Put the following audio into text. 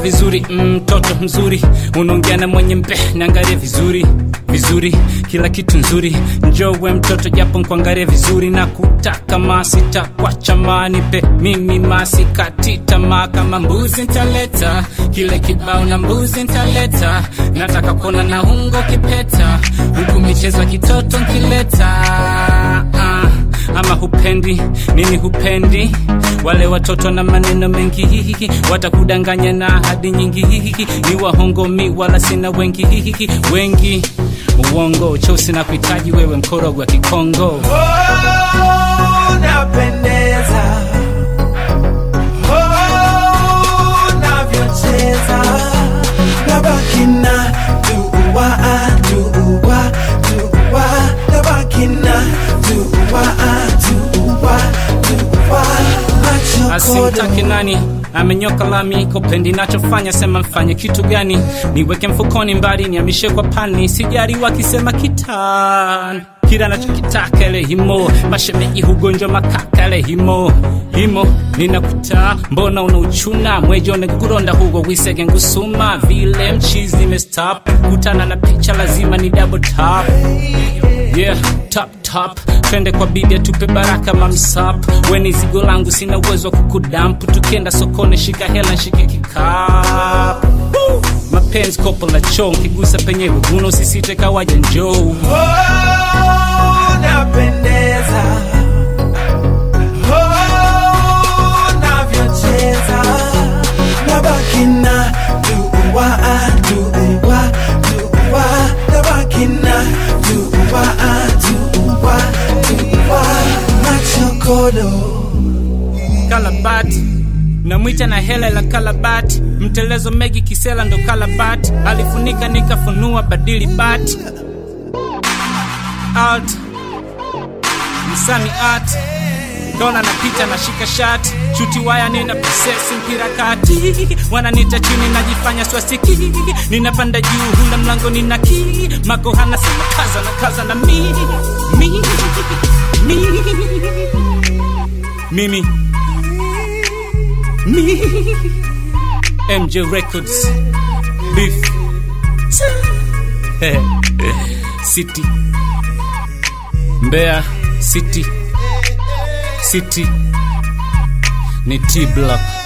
vizuri mtoto mm, mzuri unaongea na mwenye mpe niangalie vizuri vizuri kila kitu nzuri njowe mtoto japo nkuangalie vizuri na kutaka masita kwa chamanipe mimi masikati tamaa kama mbuzi ntaleta kile kibao na mbuzi ntaleta nataka kuona na ungo kipeta huku michezo ya kitoto nkileta ah ama hupendi nini hupendi wale watoto na maneno mengi hihiki watakudanganya na ahadi nyingi hihiki ni wahongomi wala sina wengi hihiki wengi uongo cheusi na kuhitaji wewe mkorogo wa kikongo Oh, napendeza. Oh, navyocheza. Nabaki na dua, dua, dua. Nabaki na dua, dua, dua. Macho asimtaki kodo. nani amenyoka lami kopendi nachofanya sema mfanye kitu gani niweke mfukoni mbali niamishe kwa pani sijari wakisema kitan kila nachokitaka ele himo mashemeji hugonjwa makaka ele himo himo ninakuta mbona unauchuna mwejone kuronda hugo wisege ngusuma vile mchizi nimestop kutana na picha lazima ni double tap yeah top top twende kwa bibi atupe baraka mamsap weni zigo langu sina uwezo wa kukudampu tukienda sokoni shika hela nshike kikapu Woo! mapenzi kopo la choo nkigusa penyewe guno usisite kawaja njoo Oh, napendeza. Oh, navyocheza. Nabaki na dua, dua, dua. Nabaki na dua, dua, dua. Macho kodo. kalabati namwita na hela la kalabati mtelezo megi kisela ndo kalabati alifunika nikafunua badili bati alt msami art dona napita nashika shati chuti waya nina prosesi mpira kati wananita chini najifanya swastiki ninapanda juu hula mlango nina ki makohana sema kaza na kaza na mi mi mi mimi mi MJ Records Beef City Mbeya City City ni T Block